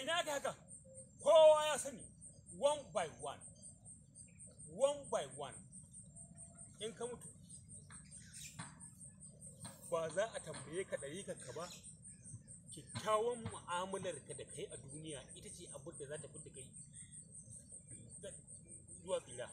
ina ka haka kowa ya sani one by one one by one in ka mutu ba za a tambaye ka ɗari ka ba kyakkyawan mu'amalar ka da kai a duniya ita ce abin da za ta fi da kai zuwa tsira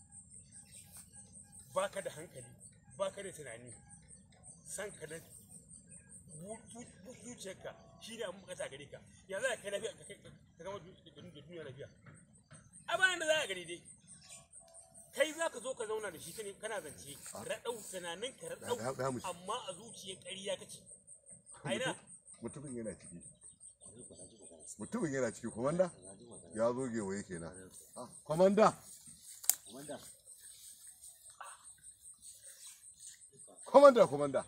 ba ka da hankali ba ka da tunani san ka da zuciyarka shi ne abin bukata gare ka ya za ka kai lafiya ka gama da duniya lafiya a bayan da za a gani dai kai za ka zo ka zauna da shi kane kana zance raɗau tunanin ka raɗau amma a zuciyar ƙarya kake aina mutumin yana ciki mutumin yana ciki komanda ya zo gewaye kenan komanda komanda komanda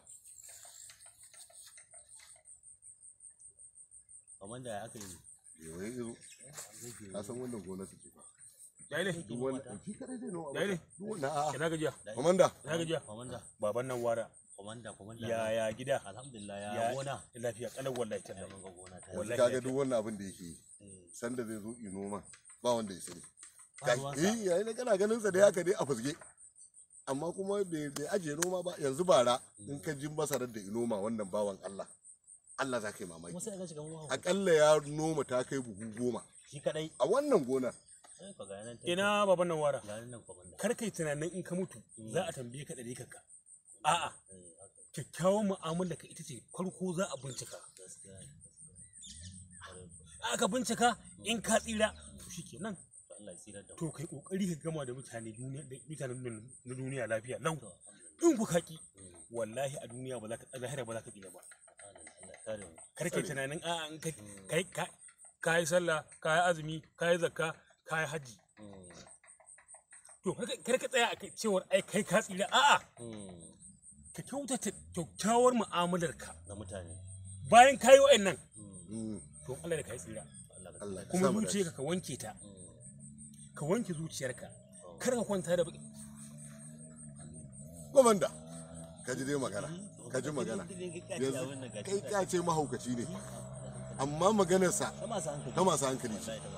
Komanda ya aka yi gewaye izo ka san wannan gona su ce ba yayi ne duk wannan shi kadai zai noma yayi ne duk wannan a'a ina gajiya komanda ina gajiya Komanda, baban nan wara komanda, komanda. ya ya gida Alhamdulillah ya ya gona. lafiya kalau wallahi Ya tallahi mun ga gona ta. Wallahi. kaga duk wannan abin da yake yi Eh, sanda zai zo i noma ba wanda ya sani ba ruwansa. eh yayi ne kana ganin sa da haka dai a fusge amma kuma bai bai ajiye noma ba yanzu bara in ka ji masarar da i noma wannan bawan Allah Allah za ka yi mamaki Kuma sai ga shiga mu akalla ya noma ta kai buhu goma Shi kadai. a wannan gonar Sai ka ga nan. ina baban nan wara Ga nan komanda. kar kai tunanin in ka mutu za a tambaye ka ɗari kanka a'a Eh, haka. kyakkyawan mu'amala ka ita ce farko za a bincika Gaskiya. ne, gaskiya. aka bincika in ka tsira to shikenan To Allah ya tsira da mu. to kai kokari ka gama da mutane duniya da mutanen na duniya lafiya lau To, alhamdulillah. in ku kaki wallahi a duniya ba za ka lahira ba za ka tsira ba Allah ya kare mu. kar kai tunanin a'a in kai kai ka ka yi sallah ka yi azumi ka yi zakka ka yi haji Mm, to kar ka- kar ka tsaya a kai cewar ai kai ka tsira a'a mm, ka kyautata kyakkyawar mu'amalar ka Na mutane. bayan ka yi wa'annan Mm, to Allah da ka yi tsira Allah ka Allah ka kuma sa mu dace. zuciyarka ka wanke ta Mm, ka wanke zuciyarka kar ka kwanta da baki komanda ka ji dai magana ka ji magana Yanzu yanzu kai ka ce mahaukaci ne amma maganarsa ta masu hankali. ta masu hankali ce Wallahi ta masu hankali.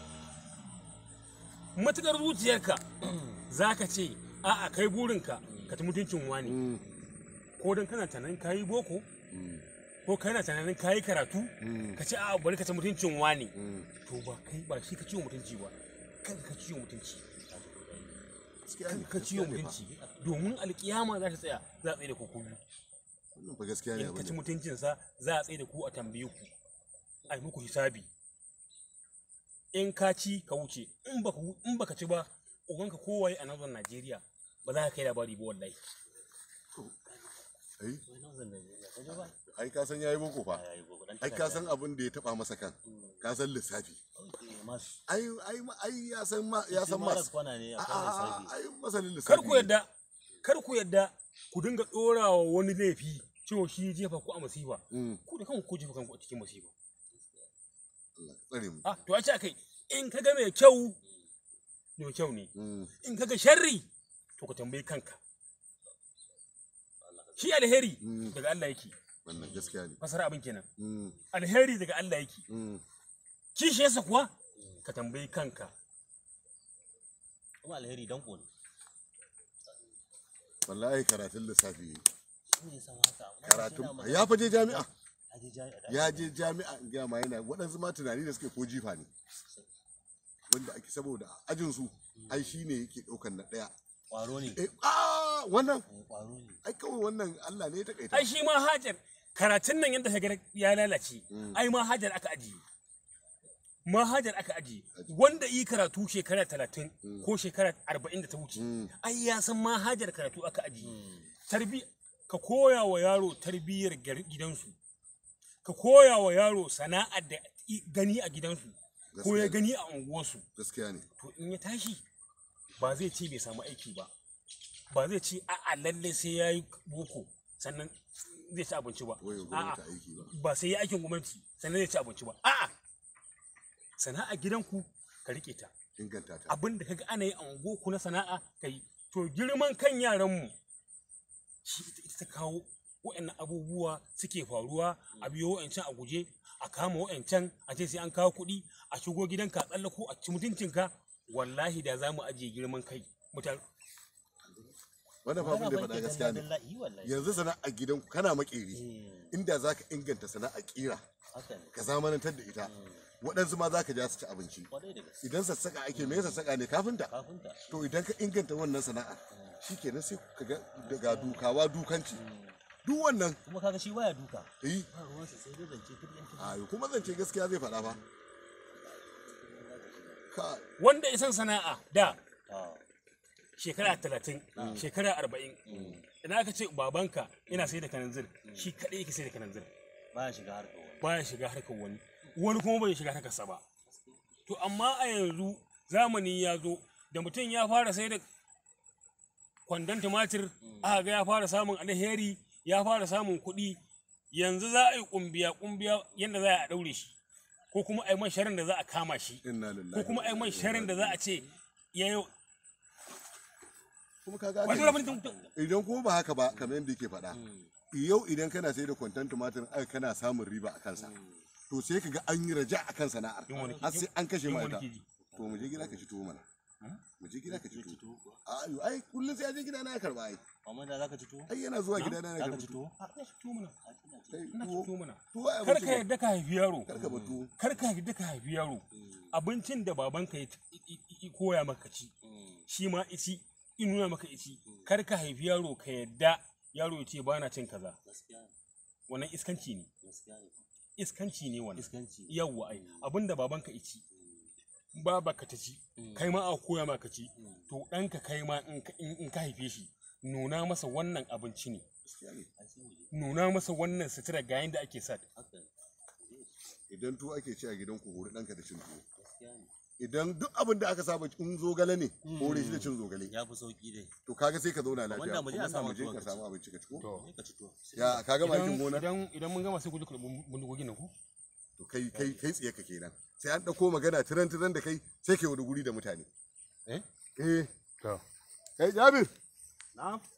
matukar zuciyarka za ka ce a'a kai burinka ka ci mutuncin wani Mm, ko don kana tunanin kayi boko mm, ko kana tunanin kayi karatu mm, ka ce a'a bari ka ci mutuncin wani mm. to ba kai ba shi ka ciwo mutunci ba kan ka ciwo mutunci Gaskiya kan ne, ka ciwo gaskiya ne fa. mutunci domin alkiyama za ta tsaya za a tsaye da ku ku biyu. wannan fa gaskiya ne in ka ci abin mutuncinsa za a tsaye da ku a tambaye ku a yi muku hisabi in ka ci ka wuce in baka wu- in baka ci ba ubanka kowaye a nazar Najeriya ba za ka kai labari ba wallahi ai Wai nan zan da ya kaje ba. ai ka san yayi boko fa Ai, gobe dan ai ka san abin da ya taba masa kan ka san lissafi Mas. ai ai ma- ai ya san ma ya san Maras mas kwana ne a akwai a lissafi. ai masanin lissafi kar ku ne. yadda kar ku yadda ku dinga ɗorawa wani laifi cewa shi ya jefa ku a masifa Mm, ku da kanku ku jefa kanku a cikin masifa Allah ka tsare mu ah to a ce akai in ka ga mai kyau mai kyau ne Mm, in ka ga sharri to ka tambayi kanka shi alheri Mm. daga Allah yake wannan gaskiya ne fasara abin kenan Mm, alheri daga Allah yake mm. kishiyarsa kuwa ka tambayi kanka Kuma alheri dan ne. wallahi karatun lissafi yayi. Shi ne san haka. amma karatun shi na ya fa je jami'a Ya je jami'a. ya je jami'a in gaya ma yana waɗansu ma tunani da suke ko jifa ne wanda ake saboda ajin su ai shi ne yake ɗaukan na ɗaya Kwaro ne. eh ah wannan Kwaro ne. ai kawai wannan Allah ne ya takaita ai shi ma hajar karatun nan yadda ka ga ya lalace Mm. ai ma hajar aka ajiye ma hajar aka ajiye wanda yi karatu shekara talatin ko shekara arba'in da ta wuce Mm. ai ya san ma hajar karatu aka ajiye tarbi ka koya wa yaro tarbiyyar gar- gidansu ka koya wa yaro sana'ar da i- gani a gidansu ko ya Gaskiya. gani a unguwarsu gaskiya ne to in ya tashi ba zai ce bai samu aiki ba ba zai ce a'a lalle sai ya yi boko sannan zai ci abinci ba Wai ya a'a gwamnati aiki ba. ba sai ya aikin gwamnati sannan zai ci abinci ba a'a sana'a gidanku ka rike ta inganta ta abin da kaga ana yi a unguwarku na sana'a ka yi to girman kan yaranmu shi ita ita ta kawo waɗannan abubuwa suke faruwa a biyo wa'ancan a guje a kama wa'ancan a ce sai an kawo kuɗi a shigo gidanka a tsallako a ci mutuncinka wallahi da za mu ajiye girman kai mutane wannan fa abin da ya faɗa gaskiya ne Wallahi, wallahi. yanzu sana'a gidan kana makeri Eh, inda za ka inganta sana'a kira haka ne. ka zamanantar da ita waɗansu ma za ka ja su ci abinci Kwarai da gaske. idan sassaka ake me sassaka ne kafinta Kafinta. to idan ka inganta wannan sana'a shikenan sai ka ga daga dukawa dukanci duk wannan Kuma kaga shi baya duka. yi Ba ruwansa sai dai zance kiryan kiryan. ayo kuma zance gaskiya zai faɗa fa ka wanda isan sana'a da Ah, shekara talatin shekara arba'in idan aka ce babanka yana sai da kananzir shi kaɗai yake sai da kananzir Baya shiga harkar wani. baya shiga harkar wani wani kuma bai shiga harkarsa ba to amma a yanzu zamani ya zo da mutum ya fara sai da kwandon tumatir aka ga ya fara samun alheri ya fara samun kuɗi yanzu za a yi kumbiya kumbiya yadda za a ɗaure shi ko kuma a yi man sharin da za a kama shi inna ko lillahi kuma a yi man sharin da za a ce ya yi kuma kaga wato ake- rabin mutum idan kuma ba haka ba kamar yadda yake faɗa yau idan kana sai da kwantan tumatir ai kana samun riba a kansa to sai ka ga an yi raja a kan sana'ar Yin wani- har sai an kashe yin ma wani ita kiji. to mu je gida ka ci tuwo mana mu je gida ka ci tuwo a yo ai kullum sai a je gida na ya karba ai Amma da zaka ci tuwo? ai yana zuwa gida na ya Zaka karba ci tuwo tuwo? a ina shi tuwo mana Kai, ina shi tuwo tuwo mana tuwo ai kar abinci ka ne. yarda ka haifi yaro kar ka ba tuwo kar ka yarda ka haifi yaro abincin da babanka ya i- i- i- koya maka ci shi ma ici in nuna maka ici kar ka haifi yaro ka yarda yaro ya ce ba na cin kaza Gaskiya ne. wannan iskanci ne Gaskiya ne. iskanci ne wannan Iskanci. yawwa ai abinda babanka ici baba ka ta ci kai ma a koya maka ci to ɗanka kai ma in ka- in in ka haife shi nuna masa wannan abinci ne gaskiya ne Ai sai mu je. nuna masa wannan sutura ga yanda ake sa Haka ne. idan tuwo ake ci a gidan ku hori ɗanka da cin tuwo Gaskiya ne. idan duk abin da aka saba in zogale ne hore shi da cin zogale Ya fi sauki dai. to kaga sai ka zauna lafiya Wanda mu je a kuma samu mu je tuwo ka ka samu ci. abinci ka ci ko to Sai ka ci tuwo. Sai ya ka gama aikin idan gona idan idan mun gama sai ku je ku ɗauki bindigogin nan ku to kai kai kai tsaye ka kenan sai an dauko magana tiran tiran da kai sai kai wani guri da mutane eh eh to kai Jabir na'am